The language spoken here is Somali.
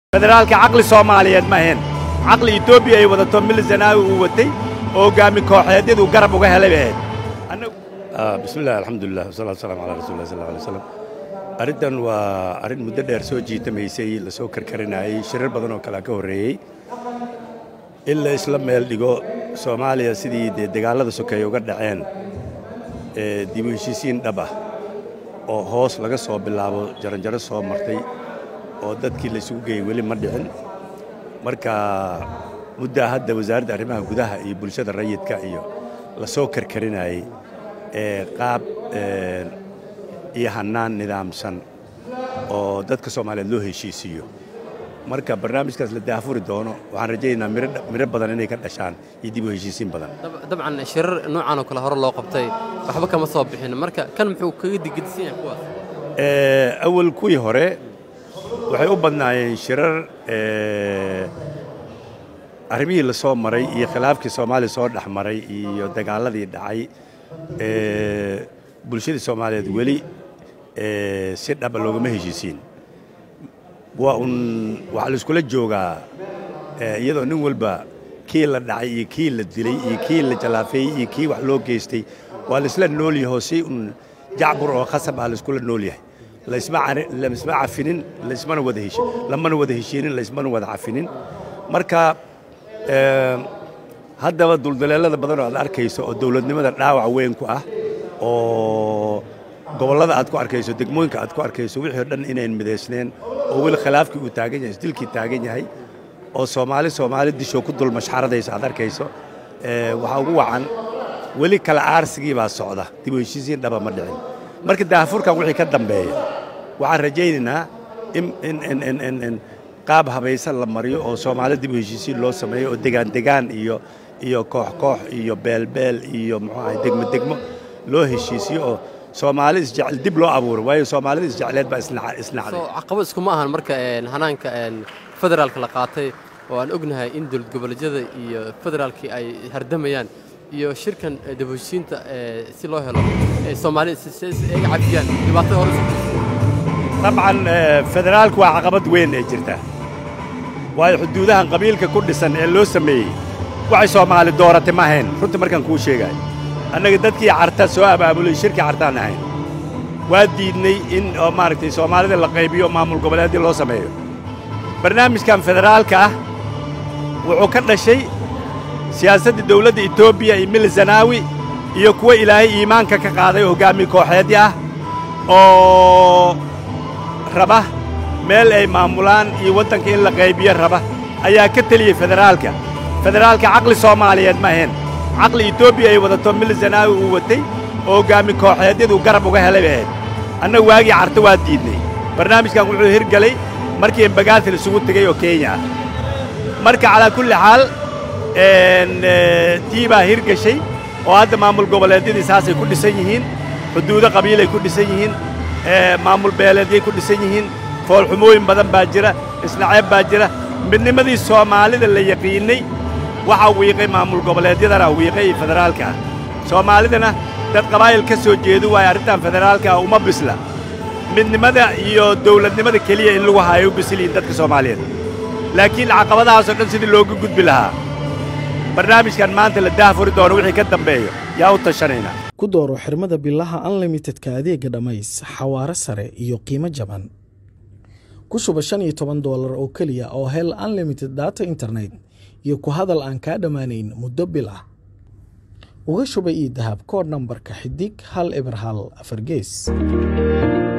federaalka caqli soomaaliyeed ma ahayn caqli etoobiya ay wadato mil zanaawi uu watay oo hoggaami kooxeedyadu garab uga helay bay ahayd bismi illah alxamdulilah wasalatu wasalaamu calaa rasuuli lah sal alay slam arrintan waa arrin muddo dheer soo jiitamaysay la soo karkarinayey shirar badan oo kalea ka horreeyey in la isla meel dhigo soomaaliya sidii dee dagaallada sokeeye uga dhaceen ee dib u heshiisiin dhab ah oo hoos laga soo bilaabo jaranjaro soo martay oo dadkii la isugu geeyey weli ma dhicin marka muddaa hadda wasaaradda arrimaha gudaha iyo bulshada rayidka iyo la soo karkarinayey ee qaab iyo hannaan nidaamsan oo dadka soomaaliyeed loo heshiisiiyo marka barnaamijkaas la daafuri doono waxaan rajaynaynaa miro badan inay ka dhashaan iyo dib u heshiisiin badan dabcan shirar noocan oo kale hore loo qabtay waxba kama soo bixin marka kan muxuu kaga digidsan yahay kuwaas awal kuwii hore waxay u badnaayeen shirar arrimihii la soo maray iyo khilaafkii soomaaliya soo dhex maray iyo dagaalladii dhacay bulshadii soomaaliyeed weli si dhaba loogama heshiisiin waa un waxaa laiskula joogaa iyadoo nin walba kii la dhacay iyo kii la dilay iyo kii la jalaafeeyey iyo kii wax loo geystay waa laisla nool yahoo si un jacbur oo khasab ah laiskula nool yahay laisma cafinin laismana wada heshi lamana wada heshiinin laismana wada cafinin marka haddaba duldaleelada badan oo aad arkayso oo dawladnimada dhaawac weyn ku ah oo gobollada aad ku arkayso degmooyinka aad ku arkayso wixii o dhan inayn midaysneen oo weli khilaafkii uu taagan yahay isdilkii taagan yahay oo soomaali soomaali dishoo ku dul mashxaradayso aad arkayso waxaa ugu wacan weli kala aarsigii baa socda dib u heshiisiin dhaba ma dhicin marka daafurkan wixii ka dambeeya waxaan rajaynaynaa in qaab habaysan la mariyo oo soomaali dib u heshiisiin loo sameeyo oo degaan degaan iyo iyo koox koox iyo beelbeel iyo muxuu ahay degmo degmo loo heshiisiyo oo soomaali isjecel dib loo abuuro waayo soomaalida isjecleed baa isnacday caqabad iskuma ahan marka hanaanka federaalka la qaatay oo aan ognahay in dowlad goboleedyada iyo federaalkii ay hardamayaan iyo shirkan dibheshiinta si loo helo soomaali ay cafiyaan dhibaatada hore dabcan federaalku waa caqabad weyn ee jirta waayo xuduudahan qabiilka ku dhisan ee loo sameeyey waxay soomaali dooratay ma ahayn runtii markaan kuu sheegaayo annaga dadkii carta soo abaabulay shirkii cartaan ahayn waa diidnay in oo maaragtay soomaalida la qaybiyo maamul goboleeddii loo sameeyo barnaamijkan federaalka ah wuxuu ka dhashay siyaasadda dawladda etoobiya iyo mil zanaawi iyo kuwa ilaahay iimaanka ka qaaday oo hoggaamiye kooxeedii ah oo raba meel ay maamulaan iyo waddanka in la qaybiyo raba ayaa ka teliyey federaalka federaalka caqli soomaaliyeed ma ahayn caqli etoobiya ay wadato mil zanaawi uu watay oo hoggaami kooxeedyadu garab uga helay bay ahayd annaga waagii carta waa diidnay barnaamijkan wuxuu hirgelay markii embagaatil isugu tegey oo kenya ah marka calaa kulli xaal tii baa hirgashay oo hadda maamul goboleedyadii saasay ku dhisan yihiin xuduudo qabiilay ku dhisan yihiin maamul beeleedyay ku dhisan yihiin foolxumooyin badan baa jira isnaceeb baa jira midnimadii soomaalida la yaqiinnay waxaa wiiqay maamul goboleedyadana wiiqay iyo federaalka ah soomaalidana dad qabaa'il ka soo jeedu waayo arrintan federaalka ah uma bisla midnimada iyo dawladnimada keliya in lagu haayo u bisliyiin dadka soomaaliyeed laakiin caqabadahaasoo dhan sidii looga gudbi lahaa barnaamijkan maanta la daafuri doono wixii ka dambeeyo yaa u tashanaynaa ku dooro xirmada bilaha unlimitedka adeega dhammays xawaaro sare iyo qiimo jaban ku shuba shan iyo toban doolar oo keliya oo hel unlimited data internet iyo ku hadal aan kaa dhammaanayn muddo bil ah uga shuba io dahab kood nambarka xidig hal eber hal afar gees